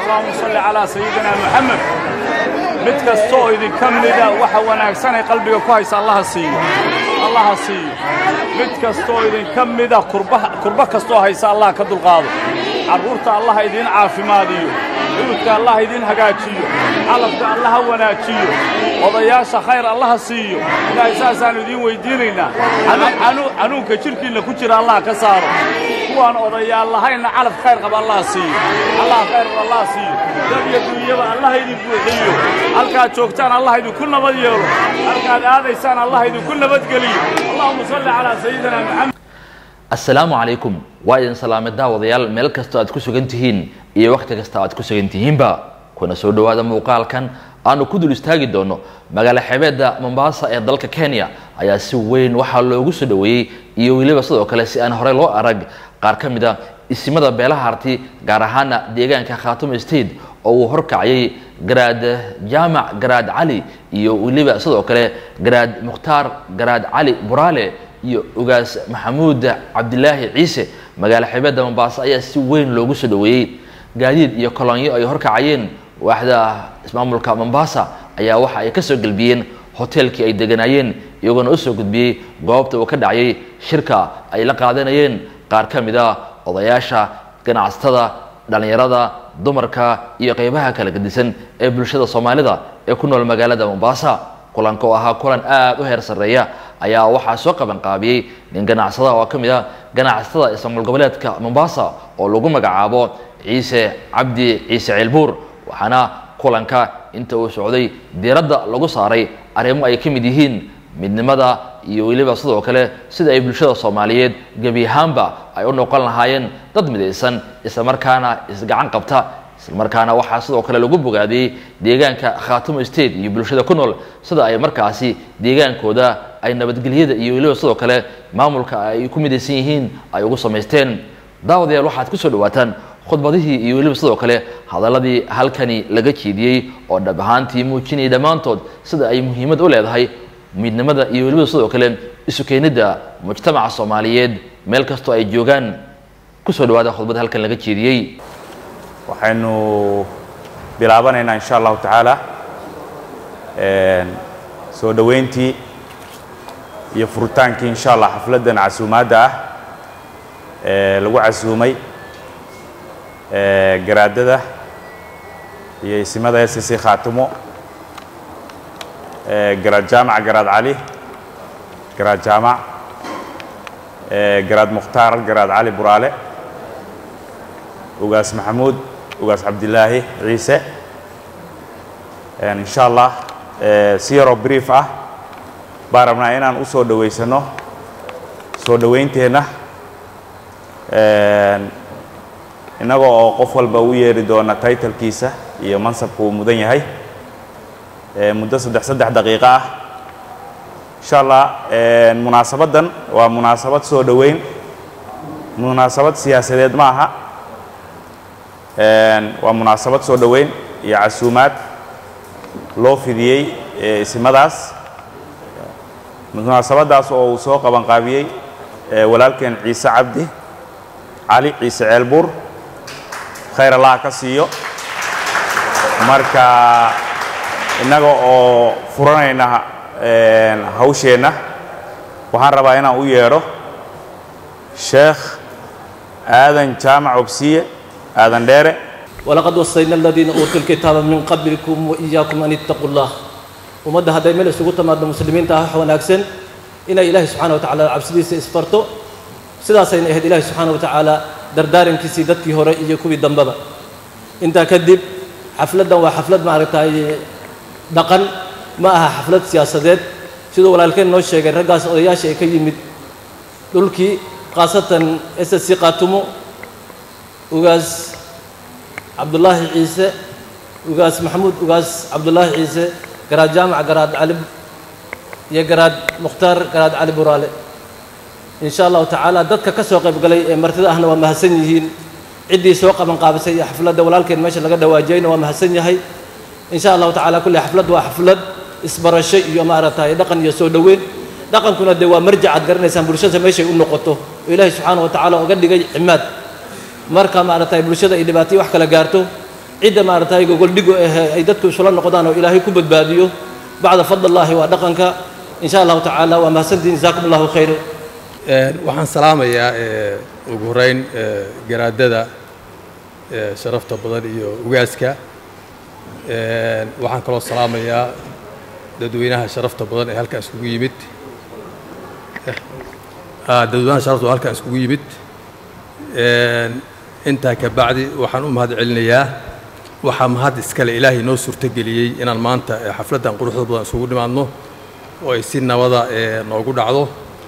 allahuma salli calaa sayidina moxamed mid kasta oo idinka mida waxa wanaagsan ay qalbiga ku haysa allaha siiyo allaha siiyo mid kasta oo idinka mida kurba kastooo haysa allah ka dulqaado carruurta allah idiin caafimaadiyo cuudka allah idiin hagaajiyo calabka allaha wanaajiyo odayaasha khayr allaha siiyo ilaahay saasaannu idiin weyddiinaynaa xanuunka jidhkiinna ku jira allah ka saaro kuwaan odayaal lahaynna calab khayr qaba allah siiyo allah khayr qaba allah siiyo dad iyo dunyaba allah idin buuxiyo halkaad joogtaan allah idinku nabad yeelo halkaad aadaysaan allah idinku nabadgeliyo allahuma salli calaa sayidina moxamed assalaamu calaykum waa idin salaamay daawadayaal meel kastoo aad ku sugan tihiin iyo wakhti kasta aad ku sugan tihiinba kuna soo dhowaada muuqaalkan aanu ku dul istaagi doono magaalo xebeedda mombaasa ee dalka kenya ayaa si weyn waxaa loogu soo dhoweeyey iyo weliba sidoo kale si aan horey loo arag qaar ka mid a isimada beelaha harti gaar ahaana deegaanka khaatumo state oo uu horkacayay garaad jaamac garaad cali iyo weliba sidoo kale garaad mukhtaar garaad cali buraale iyo ugaas maxamuud cabdilaahi ciise magaalo xebeedda mombaaso ayaa si weyn loogu soo dhoweeyey gaadiid iyo kolonyo ay horkacayeen waaxda ismaamulka mombasa ayaa waxa ay ka soo gelbiyeen hoteelkii ay deganaayeen iyagoona u soo gudbiyey goobta uu ka dhacayay shirka ay la qaadanayeen qaar ka mid a odayaasha ganacsatada dhallinyarada dumarka iyo qeybaha kala gedisan ee bulshada soomaalida ee ku nool magaalada mombasa kulanka oo ahaa kulan aada u heer sarreeya ayaa waxaa soo qabanqaabiyey nin ganacsada oo ka mid a ganacsatada ismaamul goboleedka mombasa oo lagu magacaabo ciise cabdi ciise ceelbuur waxaana kulanka inta uu socday diiradda lagu saaray arrimo ay ka mid yihiin midnimada iyo weliba sidoo kale sida ay bulshada soomaaliyeed gebi ahaanba ay u noqon lahaayeen dad midaysan islamarkaana isgacan qabta islamarkaana waxaa sidoo kale lagu bogaadiyey deegaanka khaatumo state iyo bulshada ku nool sida ay markaasi deegaankooda ay nabadgelyada iyo weliba sidoo kale maamulka ay ku midaysan yihiin ay ugu samaysteen daawadayaal waxaad ku soo dhawaataan khudbadihii iyo weliba sidoo kale hadaladii halkani laga jeediyey oo dhab ahaantii muujinayay dhammaantood sida ay muhiimad u leedahay midnimada iyo weliba sidoo kale isu keenidda mujtamaca soomaaliyeed meel kastoo ay joogaan kusoo dhawaada khudbada halkan laga jeediyey waxaynu bilaabanaynaa insha allahu tacaala soo dhoweyntii iyo furitaankii insha allah xafladdan casuumaadda ah ee lagu casuumay garaadada iyo isimada s c khaatimo garaad jaamac garaad cali garaad jaamac garaad mukhtaar garaad cali buraale ugaas maxamuud ugaas cabdilaahi ciise insha allah si yaroo brief ah baan rabnaa inaan u soo dhoweysano soo dhoweynteenna innaga oo qof walba u yeeri doona taytalkiisa iyo mansabka uu mudan yahay muddo saddex saddex daqiiqo ah insha allah munaasabaddan waa munaasabad soo dhoweyn munaasabad siyaasadeed ma aha waa munaasabad soo dhoweyn iyo casuumaad loo fidiyey isimadaas munaasabaddaas oo uu soo qabanqaabiyey walaalkeen ciise cabdi cali ciise ceelbuur khayr allaha ka siiyo marka innaga oo furanayna hawsheenna waxaan rabaa inaan u yeedho sheekh aadan jaamac obsiye aadan dheere walaqad wasayna aladiina uutuu lkitaaba min qablikum waiyaakum an ittaquu llah ummadda hadday meel isugu timaado muslimiinta ah wax wanaagsan inay ilaahay subxana wa tacala cabsidiisa isfarto sidaasayna ahayd ilaahay subxaana wa tacaala dardaarankiisii dadkii hore iyo kuwii dambeba intaa kadib xafladdan waa xaflad maaragtay dhaqan ma aha xaflad siyaasadeed siduu walaalkeen noo sheegay raggaas odayaasha ee ka yimid dhulkii khaasatan s s c qaatumo ugaas cabdullaahi ciise ugaas maxamuud ugaas cabdullaahi ciise garaad jaamac garaad cali iyo garaad mukhtaar garaad cali buraale in sha allahu tacaala dadka ka soo qayb galay ee martida ahna waa mahadsan yihiin ciddii soo qaban qaabisay iyo xafladda walaalkeen meesha laga dhawaajiyeyna waa mahadsan yahay in sha allahu tacala kulli xaflad waa xaflad isbarasho iyo maaragtay dhaqan iyo soo dhoweyn dhaqankuna dee waa marjac aad garanaysaan bulshada meeshay u noqoto oo ilaahay subxaana wa tacaala uga dhigay cimaad marka maaragtay bulshada ay dhibaatay wax kala gaarto cidda maaragtay gogoldhigo ah ay dadku isula noqdaan oo ilaahay ku badbaadiyo bacda fadlillaahi waa dhaqanka in sha allahu tacaala waa mahadsantihin jazaakum allahu khayr waxaan salaamayaa ugu horeyn garaadada sharafta badan iyo ugaaska waxaan kaloo salaamayaa dadweynaha sharafta badan ee halkan iskugu yimid dadweynaha sharafta oo halkan iskugu yimid intaa ka bacdi waxaan u mahad celinayaa waxaa mahad iskale ilaahay noo suurtogeliyey inaan maanta xafladdan quruxda badan isugu dhimaadno oo ay si nabada noogu dhacdo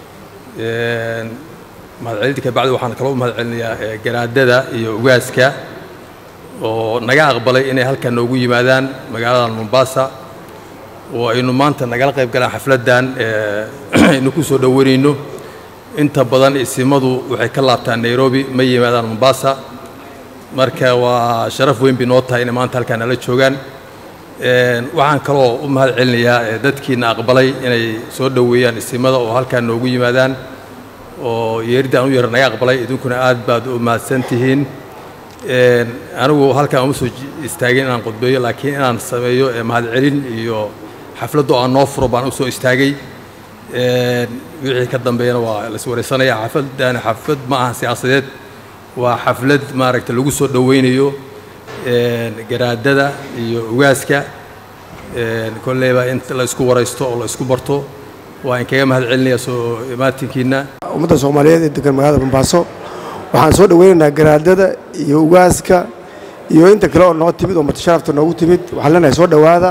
mahadcelinta ka bacdi waxaan kaloo u mahad celinayaa garaadada iyo ugaaska oo naga aqbalay inay halkan noogu yimaadaan magaaladan mombasa oo aynu maanta nagala qayb galaan xafladdan aynu ku soo dhowanayno inta badan isimadu waxay ka laabtaan nairobi ma yimaadaan mombasa marka waa sharaf weyn bay noo tahay inay maanta halkaan nala joogaan waxaan kaloo u mahad celinayaa dadkiina aqbalay inay soo dhoweeyaan isimada oo halkaan noogu yimaadaan oo yeeridda aan u yara naga aqbalay idinkuna aad baad u mahadsan tihiin anigu halkaan uma soo istaagin inaan qudbeeyo laakiin inaan sameeyo mahadcelin iyo xafladdo aan noo furo baan u soo istaagay wixii ka dambeeyana waa las wareysanaya xafladdaani xaflad ma ahan siyaasadeed waa xaflad maaragta lagu soo dhoweynayo garaadada iyo ugaaska kolleyba in la isku waraysto oo la isku barto waa in kaga mahad celinaya soo imaatinkiina ummadda soomaaliyeed ee degan magaalada bombaaso waxaan soo dhoweynaynaa garaadada iyo ugaaska iyo inta kale oo noo timid oo martisharafta noogu timid waxaan leenahay soo dhowaada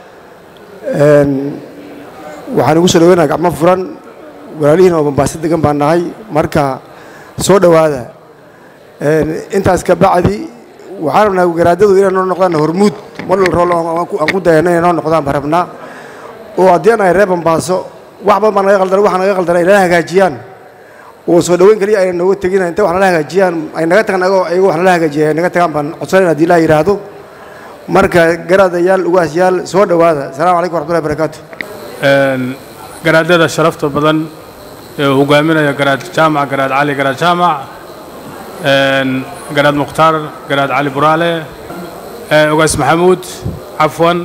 waxaan ugu soo dhoweynaha gacmo furan walaalihiina oo bombaaso degan baan nahay marka soo dhowaada intaas ka bacdi waxaan rabnaa garaadadu inay noo noqdaan hormuud model rool aan ku dayano inay noo noqdaan baan rabnaa oo haddii aan ahay reer bombaaso wax badan baa naga qaldan waxa naga qaldan ay nala hagaajiyaan oo soo dhoweyn kaliya ayna nooga tegin inta wax nala hagaajiyaan ay naga tagaan agoo ayago wax nala hagaajiya ay naga tagaan baan codsanayna haddii ilaa yidhaahdo marka garaadayaal ugaasyaal soo dhowaada asalaamu calaykum waxmatullahi barakaatu garaadada sharafta badan ee uu hogaaminaya garaad jaamac garaad cali garaad jaamac garaad mukhtaar garaad cali buraale ugaas maxamuud cafwan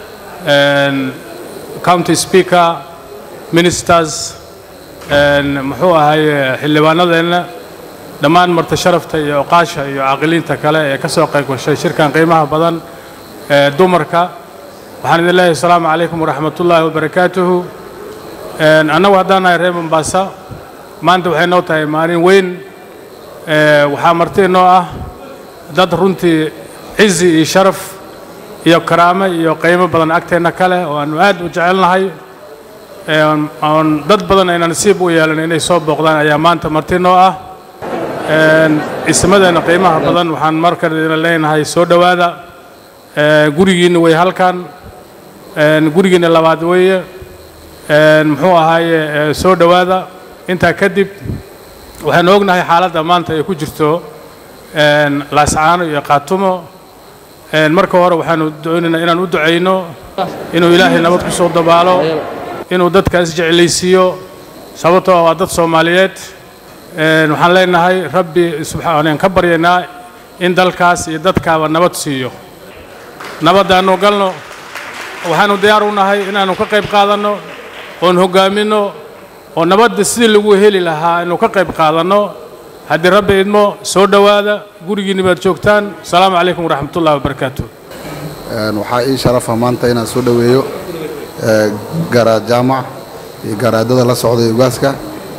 county speaker ministers muxuu ahaye xildhibaanadeenna dhammaan marti sharafta iyo oqaasha iyo caaqiliinta kale ee ka soo qayb gashay shirkan qiimaha badan ee dumarka waxaan idin leeyahay asalaamu calaykum waraxmatullaahi wabarakaatuhu annagu haddaan nahay reer mombasa maanta waxay noo tahay maalin weyn waxaa marti inoo ah dad runtii cizi iyo sharaf iyo karaamo iyo qiimo badan agteenna kale oo aanu aad u jecelnahay oon dad badan ayna nasiib u yeelan inay soo booqdaan ayaa maanta marti inoo ah ismadeenna qiimaha badan waxaan markale idin leenahay soo dhowaada gurigiinna way halkan gurigiinna labaad weeye muxuu ahaaye soo dhowaada intaa kadib waxaanu ognahay xaaladda maanta ay ku jirto laascaano iyo qaatumo marka hore waxaanu doonaynaa inaan u ducayno inuu ilaahay nabad ku soo dabaalo inuu dadkaas jeclaysiiyo sababtoo waa dad soomaaliyeed waxaan leenahay rabbi subxaan ka baryaynaa in dalkaas iyo dadkaaba nabad siiyo nabaddaannu galno waxaanu diyaar u nahay inaannu ka qayb qaadanno oon hoggaaminno oo nabadda sidii lagu heli lahaa inuu ka qayb qaadanno haddii rabbi idmo soo dhowaada gurigiinni baad joogtaan asalaamu calaykum waraxmatullahi wabarakaatu waxaa ii sharafa maanta inaan soo dhoweeyo garaad jaamac iyo garaadada la socday ugaaska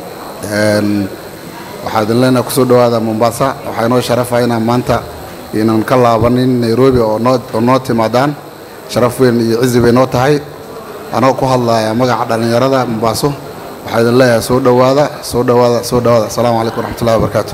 waxaa idin leenahay kusoo dhowaada mombasa waxaa inoo sharafa inaan maanta inaan ka laabanin nairobi oo noo timaadaan sharaf weyn iyo cizi bay noo tahay anoo ku hadlaya magaca dhallinyarada mombaaso waxaa idin leeyahay soo dhowaada soo dhowaada soo dhowaada asalaamu calaykum waraxmatullahi wabarakaatu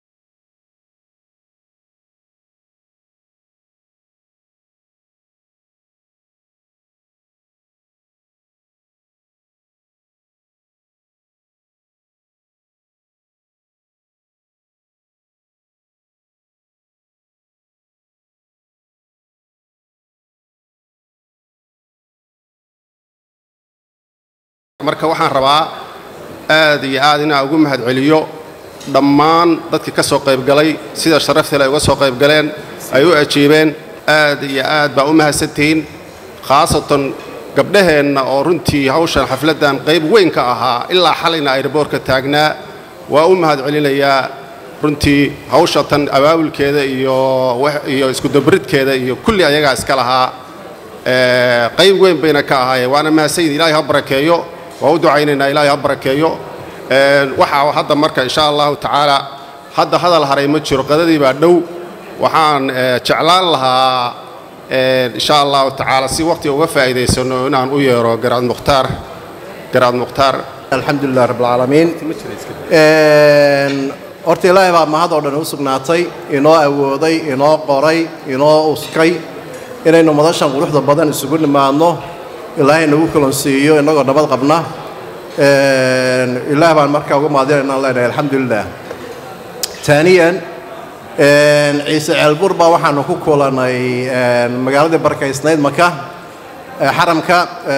marka waxaan rabaa aad iyo aad inaan ugu mahadceliyo dhammaan dadkii ka soo qaybgalay sida sharaftale ay uga soo qaybgaleen ay u ajiibeen aad iyo aad baa u mahadsantihiin khaasatan gabdhaheenna oo runtii hawshan xafladdan qayb weyn ka ahaa ilaa xalayna ayraboorka taagnaa waa u mahad celinayaa runtii hawsha tan abaabulkeeda iyo iyo iskudabridkeeda iyo kulli ayagaa iska lahaa qayb weyn bayna ka ahaayeen waana mahadsanyihin ilaahay ha barakeeyo waa u ducaynaynaa ilaahay ha barakeeyo waxaa hadda marka insha allahu tacaala hadda hadal haray ma jiro qadadii baa dhow waxaan jeclaan lahaa insha allahu tacaala si waqtiga uga faa'iidaysano inaan u yeero garaad mukhtaar garaad mukhtaar alxamdu lilah rabb alcaalamiin horta ilaahay baa mahad oo dhan u sugnaatay inoo awooday inoo qoray inoo uskay inaynu madashan quruxda badan isugu nimaadno ilaahay nagu kalonsiiyo innagoo nabad qabna ilaah baan markaa uga mahadinaynaan leenahay alxamdu lilah taaniyan ciise ceelbur baa waxaanu ku kulanay magaaladii barkaysnayd maka xaramka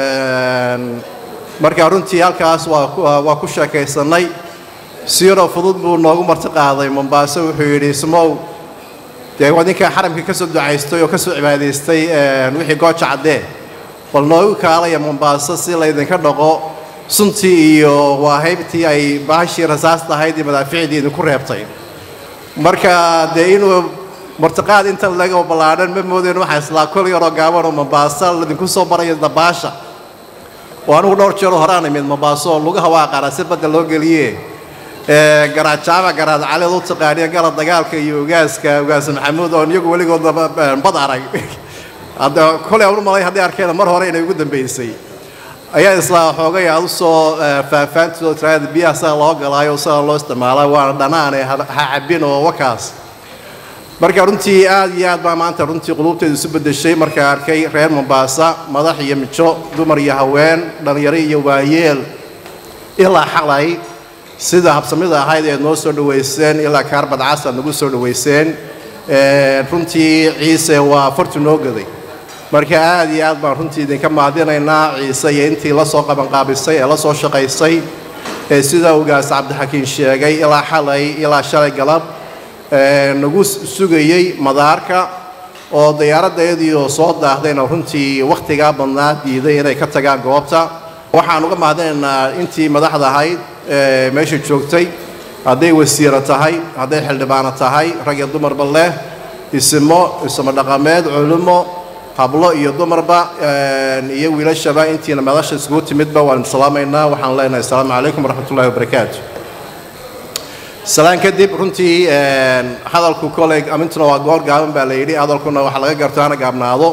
markaa runtii halkaas waa ku sheekaysannay si yaroo fudud buu noogu marti qaaday mombaaso wuxuu yidhi ismow dee wadinkaa xaramkii ka soo ducaystay oo ka soo cibaadaystay wixii gooja caddee bal noogu kaalaya mombaaso si laydinka dhaqo suntii iyo waahaybtii ay baashii rasaasta ahayd iyo madaaficdii idinku reebtay marka dee inuu martiqaad inta laga ballaadhan ma moodeen waxaa islaa kol yaroo gaaban oo mombaaso laydinku soo baraya dabaasha oo anugu dhowr jeeroo horaan imid mombaaso oo lugaha waa qaara si badda loo geliye garaad jaamac garaad caleed u taqaaniya garad dagaalka iyo ogaaska ogaas maxamuud oon iyagu weligoodba bad arag hadda kolay aan u malay haddii arkeen mar hore inay ugu dambaysay ayaa islaa xoogay aad u soo faahfaantooda tiraada biyaha sida loo galaayo sida loo isticmaalaa waana dhanaane ha cabbin oo wakaas marka runtii aad iyo aad baa maanta runtii quluubteedu isu beddeshay markaa arkay reer mombaasa madax iyo mijo dumar iyo haween dhallinyaro iyo waayeel ilaa xalay sida habsamida ahayd eed noo soo dhowayseen ilaa kaarbad cas aad nagu soo dhowayseen runtii ciise waa fartu noo gaday marka aad iyo aad baan runtii idinka mahadinaynaa ciise iyo intii la soo qabanqaabisay ee la soo shaqaysay ee sida ugaas cabdixakiin sheegay ilaa xalay ilaa shalay galab nagu sugayey madaarka oo diyaaraddeedii oo soo daahdayna runtii wakhtigaa badnaa diiday inay ka tagaan goobta waxaan uga mahadinaynaa intii madaxda ahayd meesha joogtay hadday wasiiro tahay hadday xildhibaano tahay rag iyo dumarba leh isimo isimo dhaqameed culummo hablo iyo dumarba iyo wiilashaba intiina madasha iskugu timidba waan salaamaynaa waxaan leenahay asalaamu calaykum waraxmatullahi wabarakaatu salaan kadib runtii hadalku koley amintuna waa goor gaaban baa la yidhi hadalkuna waxaa laga garto hana gaabnaado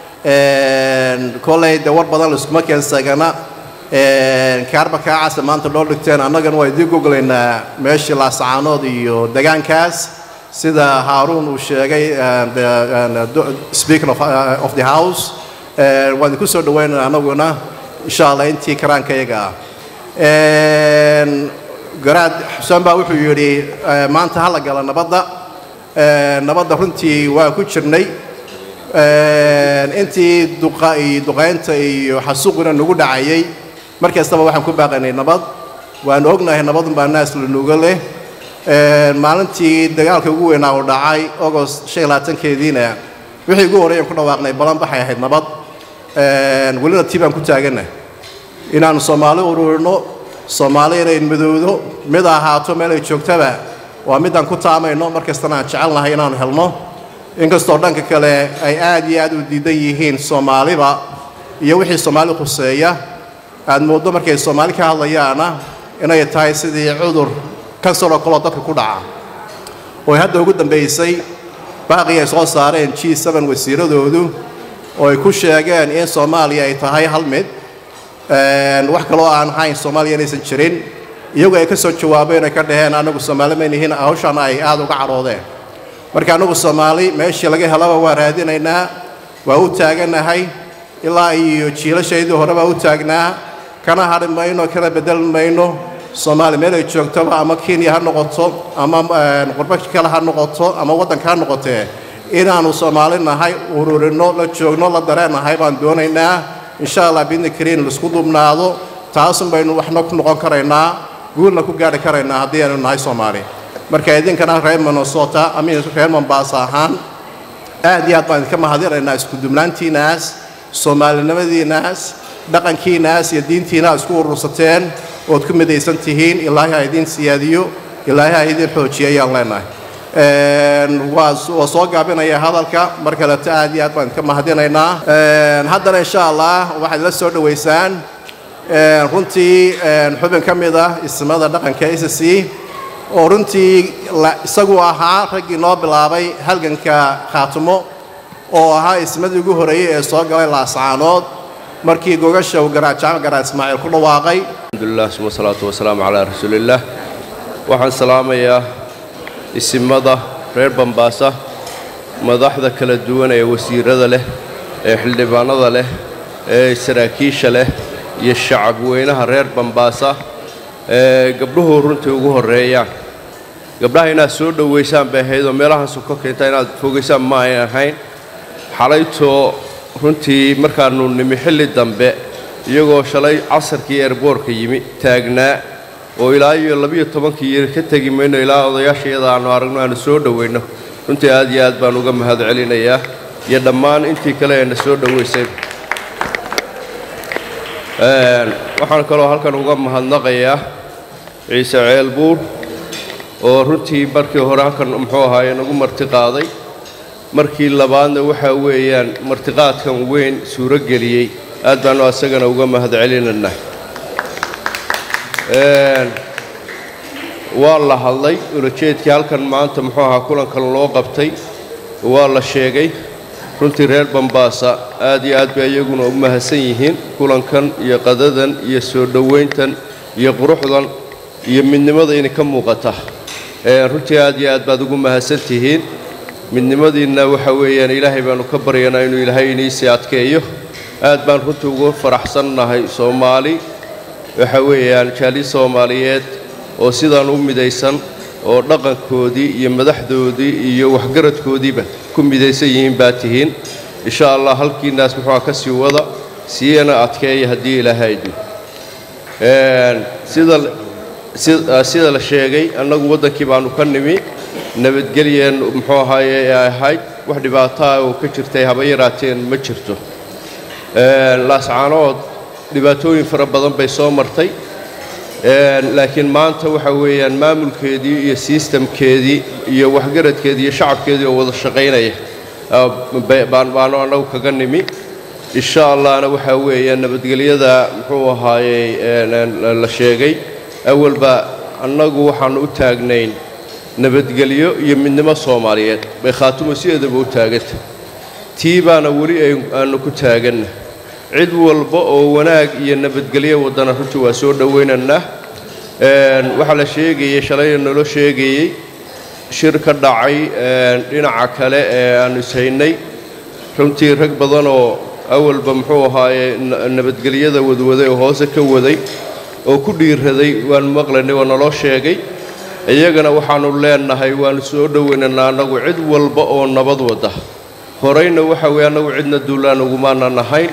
koley dee war badan laiskuma keensagana kaarba kaacasa maanta dhoo dhigteen annagana waa idiin goglaynaa meeshii laasacaanood iyo degaankaas sida haaruun uu sheegay speaker of the house waan idinku soo dhaweynana annaguna insha allah intii karaankayaga ah garaad xuseen baa wuxuu yidhi maanta ha la gala nabadda nabadda runtii waa ku jirnay intii duqa iyo duqaynta iyo xasuuqina nagu dhacayay mar kastaba waxaan ku baaqaynay nabad waanu ognahay nabadun baa naas lanuga leh maalintii dagaalka ugu weynaa uu dhacay agost shan iyo labaatankeediina wixii ugu horreeyan ku dhawaaqnay balan baxay ahayd nabad welina tii baan ku taagana inaannu soomaali ururino soomaali inay madowdo mid ahaato meel ay joogtaba waa midaan ku taamayno mar kastana aan jecelnahay inaannu helno inkastoo dhanka kale ay aad iyo aad u diidan yihiin soomaaliba iyo wixii soomaali khuseeya aad mooddo markay soomaali ka hadlayaana inay tahay sidii cudur kansaroo kaloo dadka ku dhaca oo hadda ugu dambaysay baaqii ay soo saareen g n wasiiradoodu oo ay ku sheegeen in soomaaliya ay tahay hal mid wax kaloo aan ahayn soomaaliya inaysan jirin iyagu ay ka soo jawaabeen ay ka dhaheen annagu soomaali maynihiin hawshan ay aad uga cadhoodeen marka annagu soomaali meeshii laga helaba waa raadinaynaa waa u taaganahay ilaa iyo jiilashaydii hore baa u taagnaa kana hadhi mayno kana bedeli mayno soomaali meel ay joogtoba ama kenya ha noqoto ama qurbo kale ha noqoto ama waddanka ha noqotee inaannu soomaali nahay ururinno la joogno la dareennahay baan doonaynaa insha allah biidni kariin laisku dubnaado taasun baynu waxna ku noqon karaynaa guulna ku gaadhi karaynaa haddii aynu nahay soomaali marka idinkana reer minnesota amin reer mombaasa ahaan aad iyo aad baan idinka mahadinaynaa isku dubnaantiinnaas soomaalinimadiinnaas dhaqankiinnaas iyo diintiina aad isku urursateen ood ku midaysan tihiin ilaahay ha idiin siyaadiyo ilaahay ha idiin xoojiyo ayaan leenahay waa waa soo gaabinaya hadalka mar kaleto aad iyo aad baan idinka mahadinaynaa haddana insha allah waxaad la soo dhowaysaan runtii xubin ka mid ah ismada dhaqanka s c oo runtii isagu ahaa raggii noo bilaabay halganka khaatumo oo ahaa ismadii ugu horreeyey ee soo galay laascaanood markii gogasha uu garaajacmo garaa ismaaciil ku dhawaaqay alxamdulilah suma salaatu wasalaamu calaa rasuulillaah waxaan salaamayaa isimada reer bambaasa madaxda kala duwan ee wasiirada leh ee xildhibaanada leh ee saraakiisha leh iyo shacab weynaha reer bambaasa ee gabdhuhu runtii ugu horreeyaan gabdhaha inaad soo dhowaysaan bay ahayd oo meelahaasu ka keenta inaad fogaysaan ma ay ahayn xalaytoo runtii markaannu nimi xilli dambe iyagoo shalay casarkii eerboorka yimi taagnaa oo ilaa iyo labiyo tobankii yiri ka tegi mayno ilaa odayaasha iyada aannu aragno aanu soo dhowayno runtii aad iyo aad baan uga mahad celinayaa iyo dhammaan intii kale ee na soo dhowaysay waxaan kaloo halkan uga mahadnaqayaa ciise ceelbuur oo runtii markii hore halkan muxuu ahaaye nagu marti qaaday markii labaadna waxaa weeyaan martiqaadkan weyn suuro geliyey aad baannu asagana uga mahad celinaynaa waa la hadlay ulajeedkii halkan maanta muxuu ahaa kulankan loo qabtay waa la sheegay runtii reer bambaasa aad iyo aad bay iyaguna u mahadsan yihiin kulankan iyo qadadan iyo soo dhowayntan iyo quruxdan iyo midnimada inay ka muuqata runtii aad iyo aad baad ugu mahadsan tihiin midnimadiinna waxa weeyaan ilaahay baannu ka baryanaa inuu ilaahay iniisii adkeeyo aad baan runtii ugu faraxsannahay soomaali waxa weeyaan jaali soomaaliyeed oo sidaan u midaysan oo dhaqankoodii iyo madaxdoodii iyo waxgaradkoodiiba ku midaysan yihiin baa tihiin insha allah halkiinnaas muxuuha ka sii wada siiyana adkeeya haddii ilaahaydu sida sida la sheegay annagu waddankii baannu ka nimi nabadgelyeen muxuu ahaaye ee ahayd wax dhibaataa oo ka jirtay haba yaraateen ma jirto laascaanood dhibaatooyin fara badan bay soo martay laakiin maanta waxa weeyaan maamulkeedii iyo sistamkeedii iyo waxgaradkeedii iyo shacabkeedii oo wada shaqaynaya baanu annagu kaga nimi insha allahna waxaa weeyaan nabadgelyada muxuu ahaayey la sheegay awalba annagu waxaannu u taagnayn nabadgelyo iyo midnimo soomaaliyeed bay khaatumo sideedaba u taaganta tii baana weli aanu ku taaganna cid walba oo wanaag iyo nabadgelyo waddana runtii waa soo dhowaynaynaa waxaa la sheegayey shalayna naloo sheegayey shir ka dhacay dhinaca kale ee aannu ishaynay runtii rag badan oo awalba muxuu ahaaye nabadgelyada wadwaday oo hoose ka waday oo ku dhiiraday waannu maqlaynay waa naloo sheegay iyagana waxaannu leennahay waannu soo dhowaynaynaa annagu cid walba oo nabad wadda horayna waxa weeye annagu cidna duulaan ugumaanan ahayn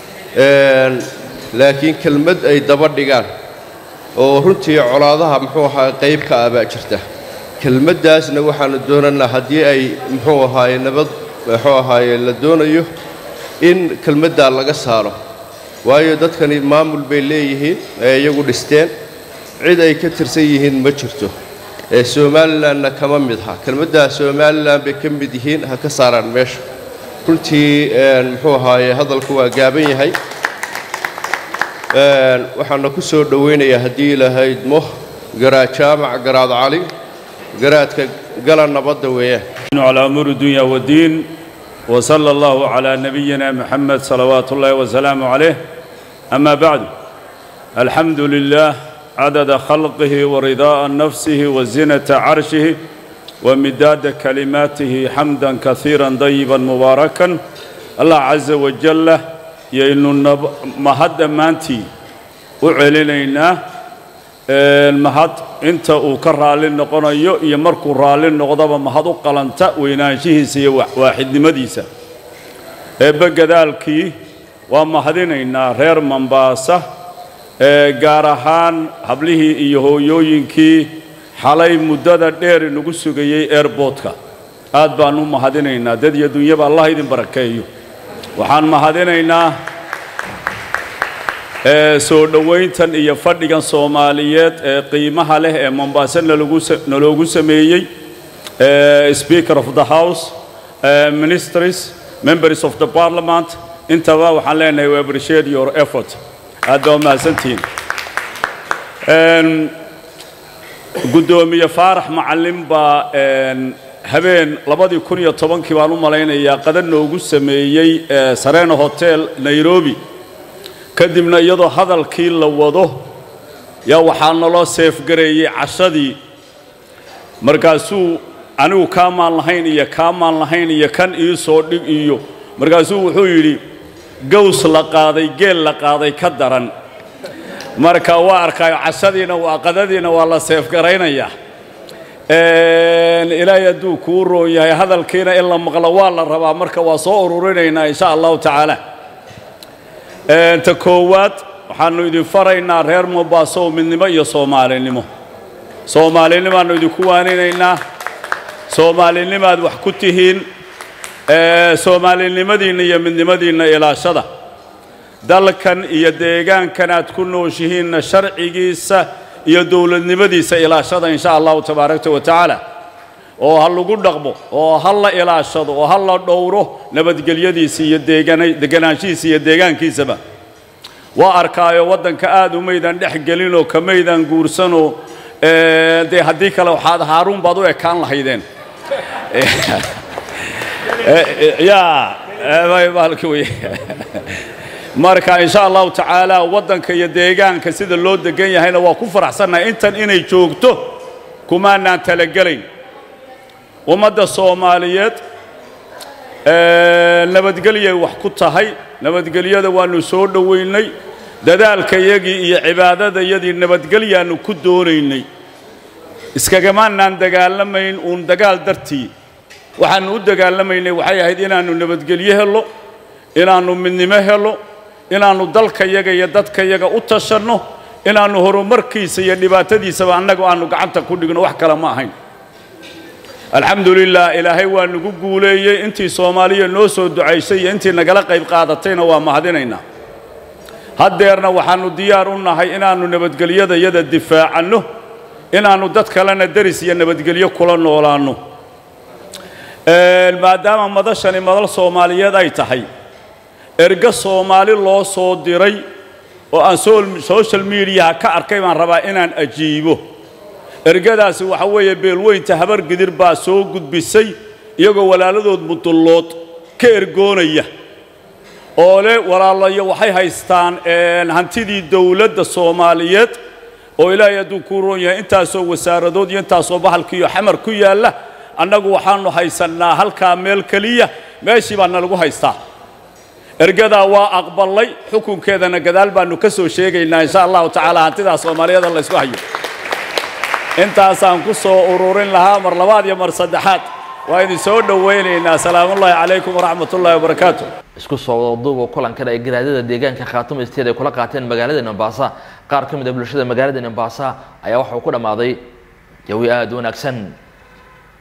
laakiin kelmad ay daba dhigaan oo runtii colaadaha muxuu ahaa qayb ka ah baa jirta kelmaddaasna waxaannu doonanaa haddii ay muxuu ahaaye nabad muxuu ahaaye la doonayo in kelmaddaa laga saaro waayo dadkani maamul bay leeyihiin ee iyagu dhisteen cid ay ka tirsan yihiin ma jirto ee somalilanna kama mid ha kelmaddaa somalilan bay ka mid yihiin ha ka saaraan meesha runtii muxuu ahaaye hadalku waa gaaban yahay waxaana ku soo dhowaynayaa haddii ilahayd mo garaad jaamac garaad cali garaadka gala nabadda weeyaan على أمور الدنيا والدين وصلى الله على نبينا محمد صلوات الله وسلامه عليه أما بعد الحمد لله عدد خلقه ورضاء نفسه وزنة عرشه ومداد كلماته حمدا كثيرا طيبا مباركا الله عز وجل يإنه مهد مانتي وعلينا mahad inta uu ka raalli noqonayo iyo markuu raalli noqdaba mahad u qalanta weynaanshihiisa iyo waaxidnimadiisa eebbe gadaalkii waa mahadinaynaa reer mambaasa ee gaar ahaan hablihii iyo hooyooyinkii xalay muddada dheer inagu sugayey airboodka aad baan u mahadinaynaa dad iyo dunyaba allah idin barakeeyo waxaan mahadinaynaa ee soo dhowayntan iyo fadhigan soomaaliyeed ee qiimaha leh ee mombaaso nalagu sa- naloogu sameeyey ee speaker of the house ee ministries members of the parliament intaba waxaan leenahay we appreciate your effort aad baa mahadsantihiin Een, guddoomiye faarax macalin baa een, habeen labadii kun iyo tobankii baan u malaynayaa qadan noogu sameeyey ee sarena hotel nairobi kadibna iyadoo hadalkii la wado yaa waxaa naloo seefgareeyey cashadii markaasuu anigu kaamaan lahayn iyo kaamaan lahayn iyo kan ii soo dhig iyo markaasuu wuxuu yidhi gaws la qaaday geel la qaaday ka daran marka waa arkaayo cashadiina waa qadadiina waa la seefgaraynayaa Een, ilaahay hadduu kuu roon yahay hadalkiina in la maqlo waa la rabaa marka waa soo ururinaynaa insha allahu tacaala Een, ta koowaad waxaannu idin faraynaa reer mombaaso midnimo iyo soomaalinimo soomaalinimaannu idinku waaninaynaa soomaalinimaad wax ku tihiin ee, soomaalinimadiinna iyo midnimadiinna ilaashada dalkan iyo deegaankan aad ku nooshihiinna sharcigiisa iyo dowladnimadiisa ilaashada insha allahu tabaaraka wa tacaala oo ha lagu dhaqmo oo ha la ilaashado oo ha la dhowro nabadgelyadiisa iyo deegana- deganaanshihiisa iyo deegaankiisaba waa arkaayo waddanka aad umaydan dhex gelinoo kamaydan guursanoo ee, dee haddii kale waxaad haaruun baad u ekaan lahaydeen yaa baalki wey marka insha allahu tacaala waddanka iyo deegaanka sida loo degan yahayna waa ku faraxsannahay intan inay joogto kumaanaan talagelayn ummadda soomaaliyeed ee, nabadgelyay wax ku tahay nabadgelyada waannu soo dhowaynay dadaalkayagii iyo cibaadadayadii nabadgelyaannu ku doonaynay iskagamaanaan dagaalamayn uun dagaal dartii waxaannu u dagaalamaynay waxay ahayd inaannu nabadgelyo helo inaannu midnimo helo inaannu dalkayaga iyo dadkayaga u tashanno inaannu horumarkiisa iyo dhibaatadiisaba annagu aannu gacanta ku dhigno wax kale ma ahayn alxamdu lilah ilaahay waa nagu guuleeyey intii soomaaliya noo soo ducaysay iyo intii nagala qayb qaadatayna waa mahadinaynaa haddeerna waxaannu diyaar u nahay inaannu nabadgelyadayada difaacanno inaannu dad kalena deris iyo nabadgelyo kula noolaanno Een, maadaama madashani madal soomaaliyeed ay tahay erga soomaali loo soo diray oo aan sol- social mediaha ka arkay baan rabaa inaan ajiibo ergadaasi waxa weeye beelweynta habar gidir baa soo gudbisay iyagoo walaaladood mudullood ka ergoonaya oo le walaalayo waxay haystaan een, hantidii dowladda soomaaliyeed oo ilaahay hadduu kuu roon yahay intaasoo wasaaradood iyo intaasoo bahalkiiyo xamar ku yaalla annagu waxaannu haysannaa halkaa meel keliya meeshii baa nalagu haystaa ergadaa waa aqballay xukunkeedana gadaal baannu ka soo sheegaynaa insha allahu tacaala hantidaa soomaaliyeed la ysku hayo intaasaan ku soo ururin lahaa mar labaad iyo mar saddexaad waa idin soo dhowaynaynaa salaamullaahi calaykum waraxmatullaahi wabarakaatu isku soo wadaduuba kulankan ay garaadada deegaanka khaatuma isteed ay kula qaateen magaalada Mombasa qaar ka mid ah bulshada magaalada Mombasa ayaa waxa uu ku dhamaaday jawi aad u wanaagsan